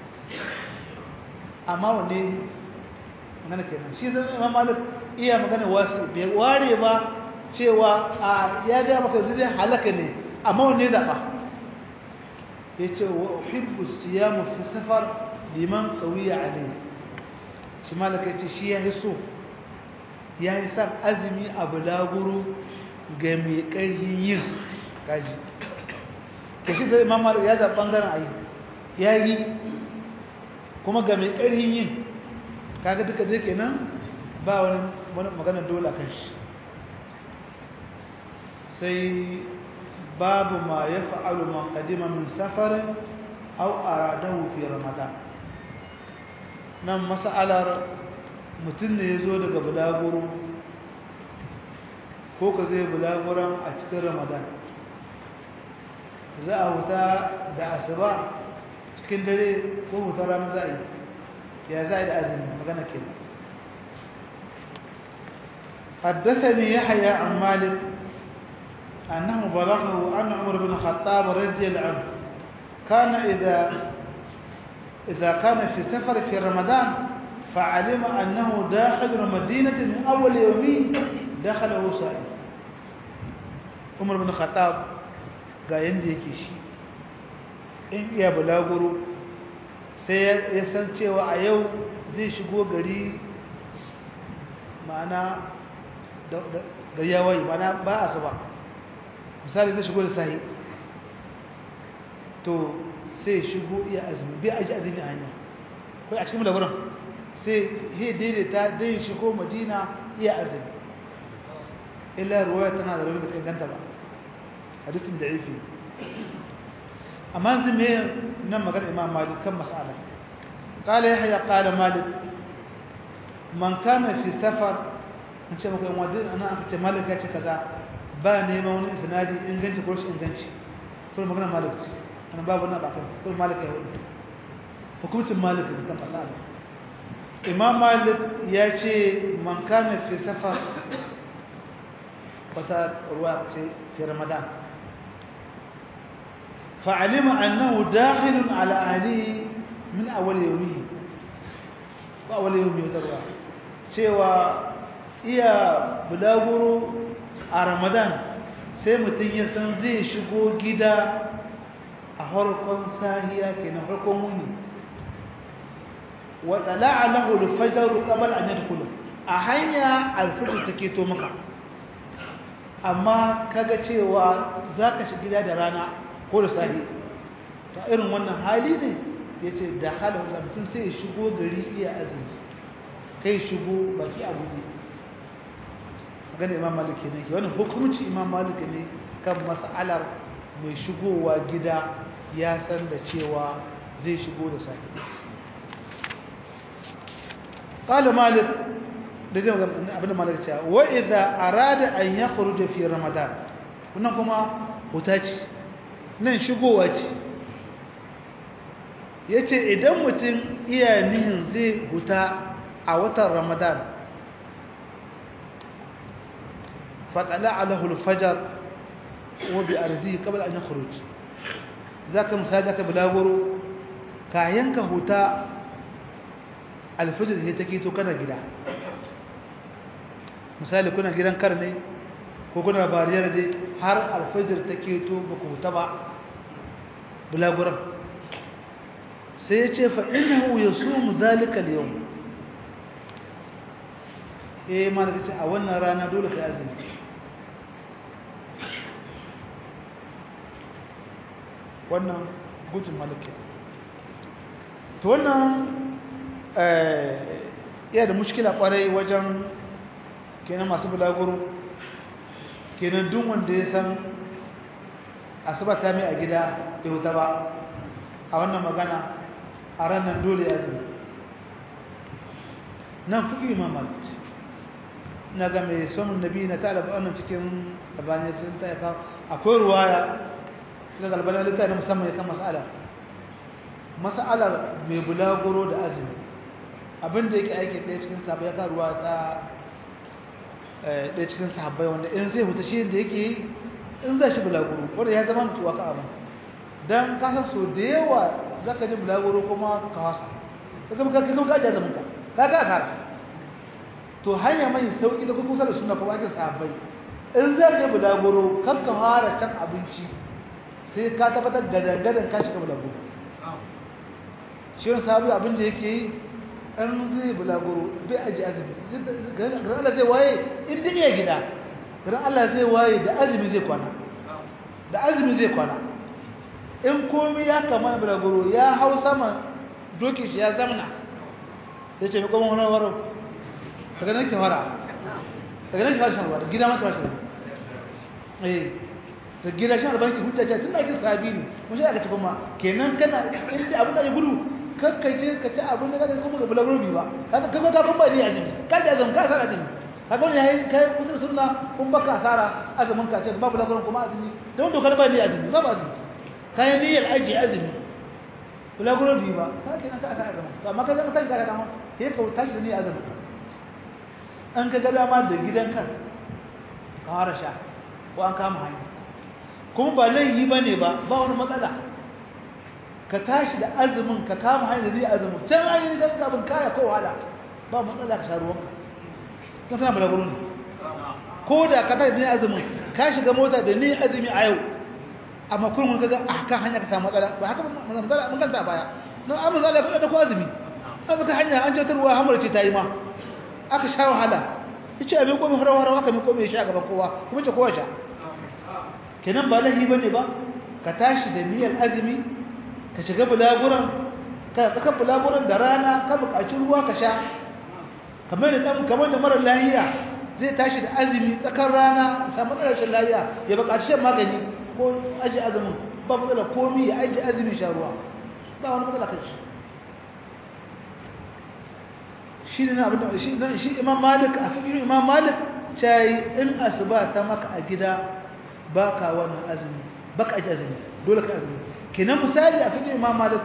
amma wane magana kenan shi zan imam malik iya magana wasu bai ware ba cewa a ya ga maka zai halaka ne amma wane zaɓa ya ce wa uhibbu siyamu fi safar liman qawiya alayhi shi malaka ce shi ya so ya yi san azumi a bulaguro ga mai ƙarfin yin kaji ke shi da imam malik ya zaɓi ɓangaren ayi ya yi kuma ga mai ƙarfin yin kaga duka zai kenan ba wani magana dole kan shi sai babu ma ya fa'alu man ƙadima min safarin au aradahu fi ramadan nan mas'alar mutum ne ya zo daga bulaguro ko ka zai bulaguran a cikin ramadan za a huta da asuba cikin dare ko hutar ranar za a yi ya za a yi da azumi magana ke حدثني يحيى عن مالك أنه بلغه أن عمر بن الخطاب رضي الله عنه كان إذا إذا كان في سفر في رمضان فعلم أنه داخل مدينة من أول يومين دخله سائل عمر بن الخطاب ga yanda yake shi in iya bulaguro sai ya san cewa a yau zai shigo gari ma'ana gari ya wayi ma'ana ba a ba misali zai shigo da sahi to sai shigo iya azumi bai aji azumi a hanya kai a cikin labarin sai he daidaita dai shigo madina iya azumi illa ruwaya tana da rauni da ganta ba hadisin da ifi amma yanzu me nan magana imam malik kan mas'ala qala yahya qala malik man kana fi safar in ce maka wanda ana aka ce malik ya ce kaza ba neman wani isnadi inganci ko shi inganci kuma magana malik ce ana babu na bakan kuma malik ya hudu hukumcin malik ne kan masala imam malik ya ce man kana fi safar wata ruwa ce fi ramadan فعلم أنه داخل على أهله من أول يومه وأول يوم يتروى cewa iya bulaguro a ramadan sai mutum ya san zai shigo gida a harkon sahiya ke na harkon wuni wata la'alahu alfajaru qabal an yadkhulu a hanya alfajr take to maka amma kaga cewa zaka shiga gida da rana ko da sahi ta irin wannan hali ne yace da halin mutum sai ya shigo gari iya azumi kai shigo baki abu ne magana imam maliki ne ke wannan hukunci imam maliki ne kan mas'alar mai shigowa gida ya san da cewa zai shigo da sahi قال مالك da zai abin da malaka cewa wa idza arada an yakhruja fi ramadan wannan kuma huta ce nan shigowa ce yace idan mutum iya nihin zai huta a watan ramadan fatala alahu alfajar wa bi ardihi qabla an yakhruj zaka misali zaka bulaguro kayan ka huta alfajir sai take to kana gida misali kuna gidan kar ne ko kuna bariyar dai har alfajir ta keto ba ku huta ba bulaguran sai ya ce fa'inahu ya su mu zalika da yau eh ma da ce a wannan rana dole ka azumi wannan gudun malaki to wannan iya da mushkila kwarai wajen kenan masu bulaguro kenan duk wanda ya san asuba ta mai a gida ya huta ba a wannan magana a ranar dole ya zama nan fi imam malik na ga mai somin nabi na ta alaba wannan cikin albani sun ta yaka akwai ruwaya daga albani littafi na musamman ya kan mas'ala mas'alar mai bulaguro da azumi abinda yake aiki ɗaya cikin sahabbai ya ka ruwa ta ɗaya cikin sahabbai wanda in zai huta shi da yake yi in za shi bulaguro wanda ya zama mutuwa ka abin don kasar so da yawa za ka ji bulaguro kuma ka wasa ka kama ka kama ka ajiye zamanka ka ka kara to hanya mai sauƙi da kusa da suna kuma ake sahabbai in za ka yi bulaguro kan ka fara can abinci sai ka tabbatar gadan-gadan ka shiga bulaguro shi wani sahabi abin da yake yi an zai bulaguro bai aji azumi garin Allah zai waye in duniya gida garin Allah zai waye da azumi zai kwana da azumi zai kwana in komai ya kama bulaguro ya hau sama dokin shi ya zamna sai ce kuma wani waro daga nan ke fara daga nan ke fara shan ruwa da gida mata wasu eh da gida shan ruwa ke hujja ce tun da ake sabi ne mun shi aka ci kuma kenan kana inda abin da ya gudu kakkace ka ci abin da kaga kuma ga bulaguro bi ba kaga kaga ka kun ba ni azumi ka ji azumi ka sara azumi kaga ne yayi kai kusa sunna kun baka asara azumin ka ce ba bulaguro kuma azumi don dokar ba ni azumi ba ba azumi kai niyyar aji azumi bulaguro bi ba ka kenan ka asara azumi to amma kaga ka tashi daga dama sai ka tashi da ni azumi an ka ga dama da gidanka ka fara sha ko an kama hanya kuma ba laifi bane ba ba wani matsala ka tashi da azumin ka kama hanyar da azumin can an yi sai ka bin kaya ko wahala ba matsala ka sha ruwan ka tana balaguro ne ko da ka tashi da azumin ka shiga mota da ni azumi a yau amma kun mun kaga a kan hanya ka samu matsala ba haka mun matsala mun kanta baya nan amma zalla ka da ko azumi an ka hanya an ce ruwa hamar ce ta yi ma aka sha wahala yace abin komai harawa harawa haka mai komai sha gaban kowa kuma ce kowa sha kenan ba lahi bane ba ka tashi da niyyar azumi ka shiga bulaguran ka tsaka bulaguran da rana ka buƙaci ruwa ka sha kamar da dan kamar da mara lahiya zai tashi da azumi tsakar rana samu matsalar shan lahiya ya buƙaci shan magani ko aji azumin ba matsala komi ya aji azumin sha ruwa ba wani matsala kan shi shi ne abin da shi dan shi Imam Malik a fikirin Imam Malik cai in asuba ta maka a gida baka wannan azumi baka aji azumi dole ka azumi kenan misali a fikirin Imam Malik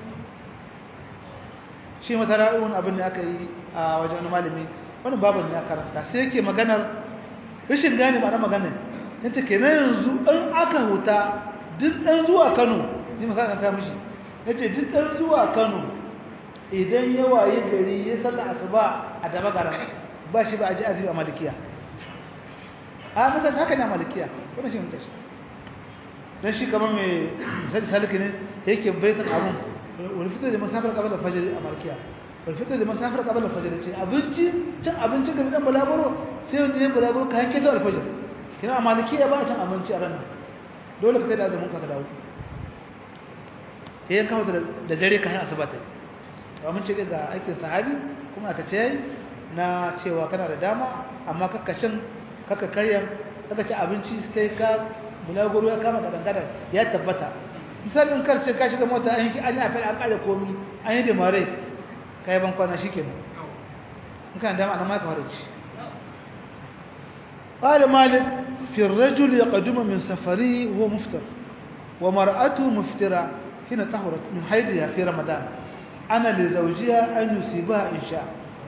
shi mata ra'ayin abin da aka yi a wajen wani malami wani babin ya karanta sai yake maganar rashin gane ma'ana maganar yace kenan yanzu in aka huta duk dan zuwa Kano ni misali ka mishi yace duk dan zuwa Kano idan ya waye gari ya salla asuba a daba garan ba shi ba aji azumi a malikiya a mutan haka ne a malikiya wannan shi mutashi dan shi kamar mai sai saliki ne yake baitan abun wani fitar da masafar kabala fajr a malikiya wani fitar da masafar kabala fajr ce abinci cin abinci ga dan balabaro sai wanda ya balabaro kayan keto alfajr kina a malikiya ba a cin abinci a ranar dole ka kai da azumin ka ka dawo sai kawo da dare kayan asuba ta yi mun ce ga aikin sahabi kuma aka ce na cewa kana da dama amma kakkacin kakka karya kakka ci abinci sai ka bulaguro ya kama gadangadan ya tabbata misalin karce ka shiga mota an yi an yi afel an kaje komi an yi da mare kai ban kwana shikenan in kana dama ana maka haraji قال مالك في الرجل يقدم من سفره وهو مفطر ومرأته مفترة حين طهرت من حيضها في رمضان ana da zaujiya an yusiba in sha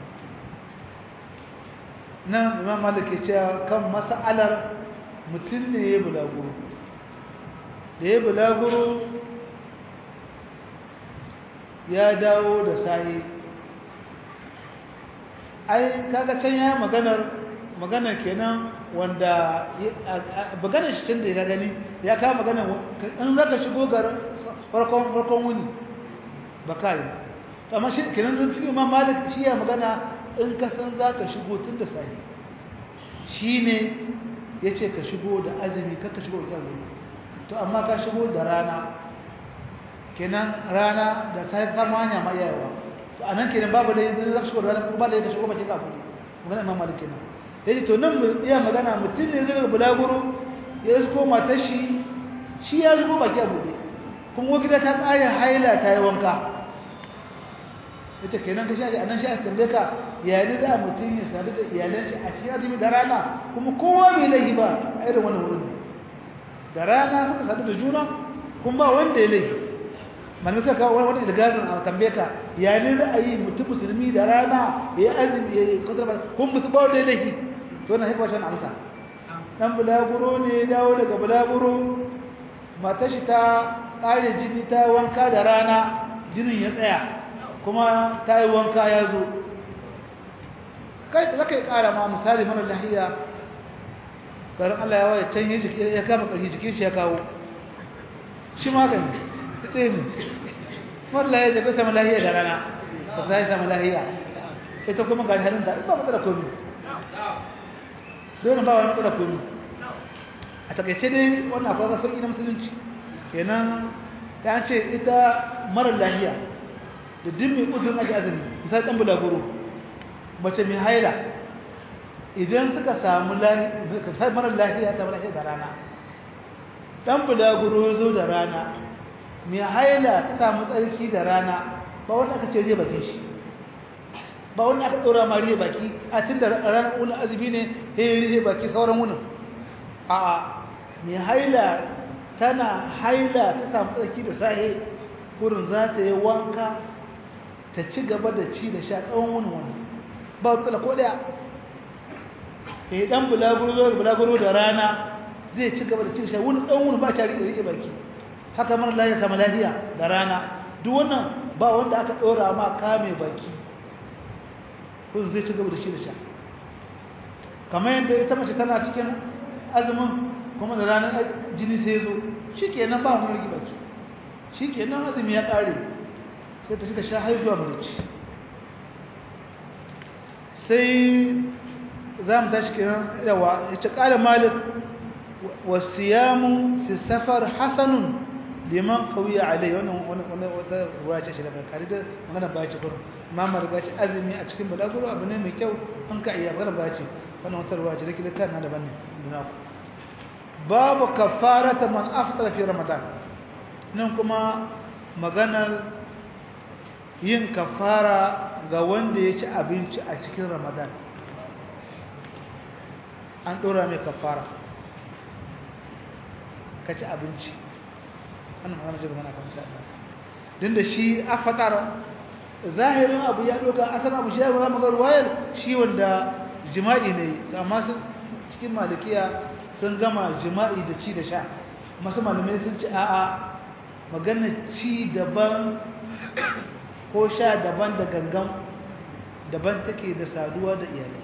nan imam malik ya ce kan mas'alar mutum ne ya bulaguro da ya bulaguro ya dawo da sahi ai kaga can ya maganar maganar kenan wanda maganar shi can da ya gani ya kawo maganar in zaka shigo garin farkon farkon wuni bakari amma shi kenan don fiye imam malik shi ya magana in ka san za ka shigo tun da sahi shi ne ya ce ka shigo da azumi ka shigo ita wuri to amma ka shigo da rana kenan rana da sai kama hanya ma yayawa to anan kenan babu da yanzu za su rana ba da shigo bakin ka kudi magana imam malik kenan yace to nan mu iya magana mutum ne zai bulaguro ya zo matar shi shi ya zo baki a bude kuma gida ta kare haila ta yi wanka yace kenan ka shi anan shi a tambaye ka ya ne za mutum ya sadu da iyalan shi a cikin azumi da rana kuma kowa bai laifi ba a irin wannan wurin da rana suka sadu da juna kuma ba wanda ya laifi malamai suka kawo wani ilgazin a tambaye ka ya ne za a yi mutum musulmi da rana ya yi azumi ya yi kwatar ba kuma musu ba wanda ya laifi to na haifa shan amsa dan bulaguro ne ya dawo daga bulaguro matar shi ta ƙare jini ta wanka da rana jinin ya tsaya kuma ta yi wanka ya zo kai za ka yi ƙara ma misali mara lahiya garin Allah ya waye can ya kama ƙarfi jikin shi ya kawo shi magani ɗaya ne mara lahiya da bai sama lahiya da rana ba za yi sama lahiya ita kuma ga harin da ba matsala komi dole ba wani matsala komi a takaice dai wannan akwai ga sauƙi na musulunci kenan ya ce ita mara lahiya da dimmi uzurin ake azumi misali ɗan bulaguro mace mai haila idan suka samu mara lafiya ta lafiya da rana dan bulaguro ya zo da rana mai haila ta samu tsarki da rana ba wanda aka ce zai bakin shi ba wanda aka ɗora ma rihe baki a tun da ranar wunin azumi ne ya yi rihe baki sauran wunin a mai haila tana haila ta samu tsarki da sahe wurin za ta yi wanka ta ci gaba da ci da sha tsawon wunin wani ba matsala ko daya eh dan bulaguro bulaguro da rana zai ci gaba da cin shi wani dan wani ba ta rike rike baki haka mar lafiya sama lafiya da rana duk wannan ba wanda aka dora ma kame baki kun zai ci gaba da shi da sha kamar yadda ita mace tana cikin azumin kuma da ranar jini sai zo shikenan ba wani rike baki shikenan azumi ya kare sai ta shi da sha haihuwa mu ci sai za mu tashi kiran yawa ya ce ƙara malik wasiyamu fi safar hasanun liman kauya alai wannan wata ruwa ce shi da mai kari da magana ba ce kurum mamma riga ce azumi a cikin balaguro abu ne mai kyau an ka iya magana ba ce wannan wata ruwa ce da kila kan na daban ne nuna ku babu kafarata man aftara fi ramadan nan kuma maganar yin kafara ga wanda ya ci abinci a cikin ramadan an ɗora mai kafara ka ci abinci wannan magana ce magana kan shaɗa din da shi a fatar zahirin abu ya ɗoga asan abu shi ya zama magar wayar shi wanda jima'i ne amma cikin malikiya sun gama jima'i da ci da sha masu malamai sun ci a'a magana ci daban ko sha daban da gangan daban take da saduwa da iyalai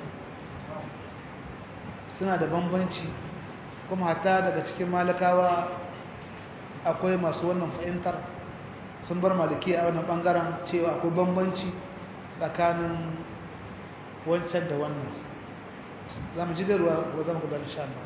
suna da bambanci kuma hata daga cikin malakawa akwai masu wannan fahimtar sun bar maliki a wannan bangaren cewa akwai bambanci tsakanin wancan da wannan za mu ji da ruwa ko za mu gaba insha Allah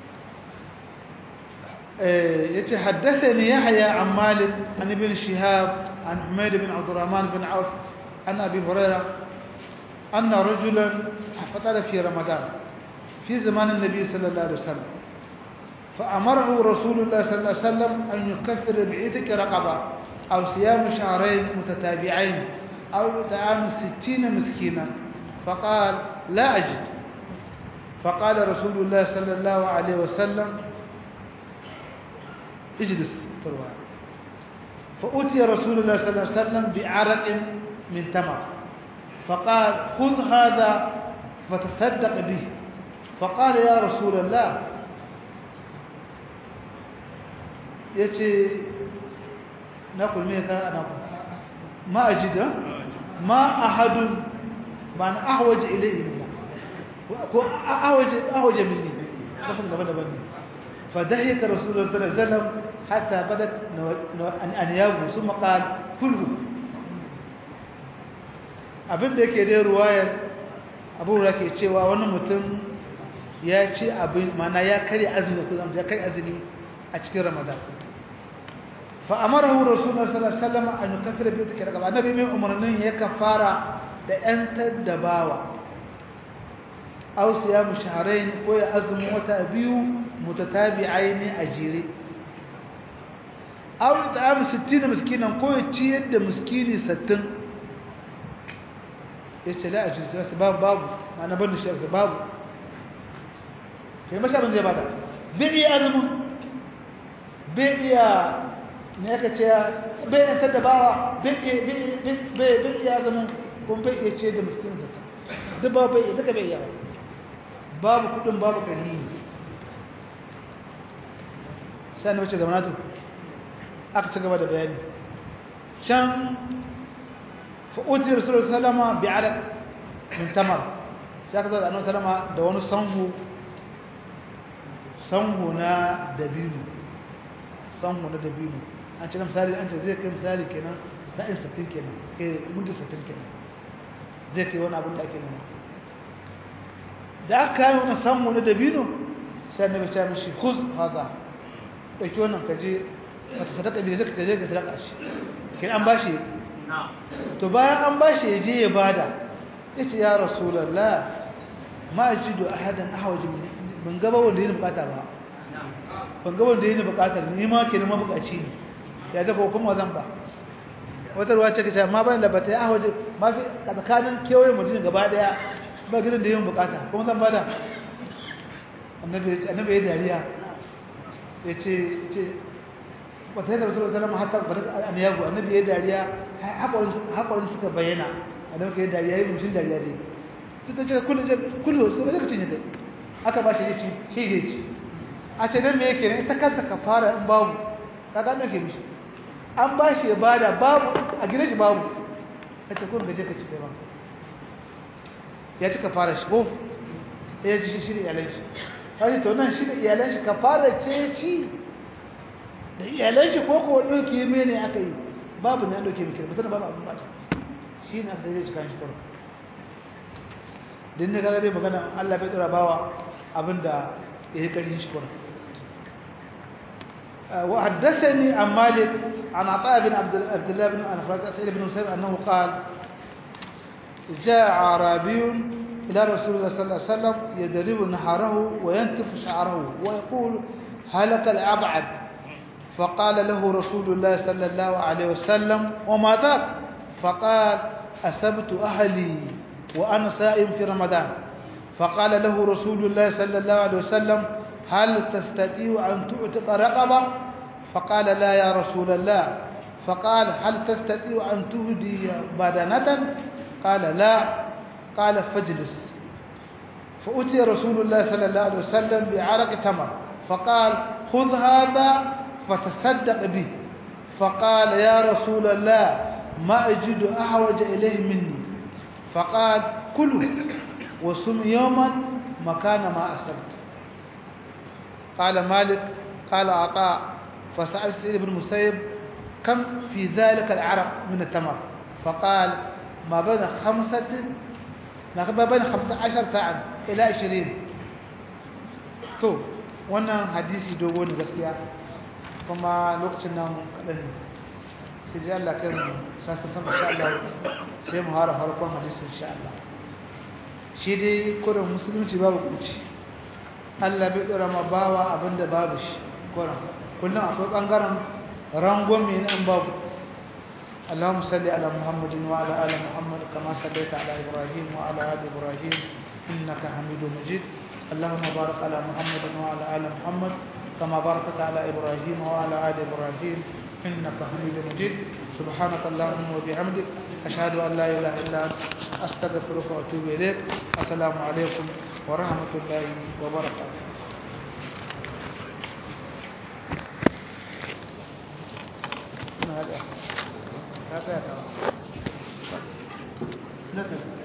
yace haddathani yahya an malik an ibn shihab عن حميد بن عبد الرحمن بن عوف عن أبي هريرة أن رجلا فطر في رمضان في زمان النبي صلى الله عليه وسلم فأمره رسول الله صلى الله عليه وسلم أن يكفر بعيدك رقبة أو صيام شهرين متتابعين أو إطعام ستين مسكينا فقال لا أجد فقال رسول الله صلى الله عليه وسلم اجلس تروى فأتي رسول الله صلى الله عليه وسلم بعرق من تمر فقال خذ هذا فتصدق به فقال يا رسول الله يتي نقول ميك أنا ما أجد ما أحد من أحوج إليه منه أحوج, أحوج مني فدهيك رسول الله صلى الله عليه وسلم حتى بدت أنيابه ثم قال كله abin da yake dai ruwayar abu da ke cewa wani mutum ya ci abin mana ya kare azumi ko zama ya kare azumi a cikin ramadan fa amarahu rasulullah sallallahu alaihi wasallam an yukaffira bi dhikri raqaba annabi mai umarnin ya kafara da yan taddabawa aw siyam shahrayn ko ya azumi wata biyu mutatabi'aini ajire aw ta'am 60 miskinan ko ya ciyar da miskini 60 yace la ajire babu babu ma'ana ban shi babu kai masa ban zai bada bai iya azumin bai iya ne aka ce bai iya tada bawa bai iya azumin kuma bai iya ce da miskin zata duk ba bai duka bai iya babu kudin babu ƙarhi sai na wace zamanatu aka ci gaba da bayani can fa'uti rasulun salama bi arak min tamar sai aka zo da annon salama da wani sanhu sanhu na dabino sanhu na dabino an ce na misali an ce zai kai misali kenan sa'in sattin kenan kai mutu sattin kenan zai kai wani abin da ake nema da aka yi wani sanhu na dabino sai na bace mishi khuz haza ɗauki wannan ka je wata sadaka bai zai ka je ka sadaka shi kin an bashi to bayan an bashi ya je ya bada ya ce ya rasulallah ma ajidu ahadan ahwaju min ban gaba wanda yi bukata ba ban gaba wanda yi bukatar ni ma ke nema bukaci ne ya zafa kuma zan ba wata ruwa ce kace amma ban da bata yi ahwaje ma fi tsakanin kewaye mutum gaba daya ba gidan da yin bukata kuma zan bada annabi annabi ya dariya ya ce ce wata ya karsu da zama hatta bata an yago annabi ya dariya haƙorin suka bayyana annabi ya dariya ya yi mushin dariya dai suka ce kullu kullu su ba zai cinye kai aka ba shi ya ci shi zai ci a ce don me yake ne ita kanta ka fara in babu ka gano ke mishi an ba shi ya bada babu a gina shi babu a ce kun gaje ka ci kai ba ya ci ka fara shi ko ya ci shi da iyalan shi kaji to nan shi da iyalan shi ka fara ce ci da iyalan shi ko ko ɗauke mene aka yi babu ne an ɗauke miki mutum babu abin ba shi ne aka zai ci kan shi kawai din ne kaga dai magana Allah bai tsara bawa abinda yake karin shi kuma wa haddathani an malik an ata bin abdullah bin al-faraz sa'id bin musayyib annahu qala جاء عربي إلى رسول الله صلى الله عليه وسلم يدرب نحره وينتف شعره ويقول هلك الأبعد فقال له رسول الله صلى الله عليه وسلم وما ذاك فقال أسبت أهلي وأنا سائم في رمضان فقال له رسول الله صلى الله عليه وسلم هل تستطيع أن تعتق رقبة فقال لا يا رسول الله فقال هل تستطيع أن تهدي بدنة قال لا قال فاجلس فأتي رسول الله صلى الله عليه وسلم بعرق تمر فقال خذ هذا فتصدق به فقال يا رسول الله ما أجد أحوج إليه مني فقال كلوا وصم يوما مكان ما أسلت قال مالك قال عطاء فسأل سيد بن مسيب كم في ذلك العرق من التمر فقال ما بين خمسة ما بين خمسة عشر ساعة إلى عشرين تو wannan hadisi dogo ne gaskiya kuma lokacin nan kaɗan sai ji Allah kai mu sata sama insha Allah sai mu hara farkon hadisi insha Allah shi dai kurin musulunci babu kuci Allah bai dora ma bawa abinda babu shi kurin kullum akwai bangaren rangwame na an babu اللهم صل على محمد وعلى ال محمد كما صليت على ابراهيم وعلى ال ابراهيم انك حميد مجيد اللهم بارك على محمد وعلى ال محمد كما باركت على ابراهيم وعلى ال ابراهيم انك حميد مجيد سبحانك اللهم وبحمدك اشهد ان لا اله الا انت استغفرك واتوب اليك السلام عليكم ورحمه الله وبركاته هذا هذا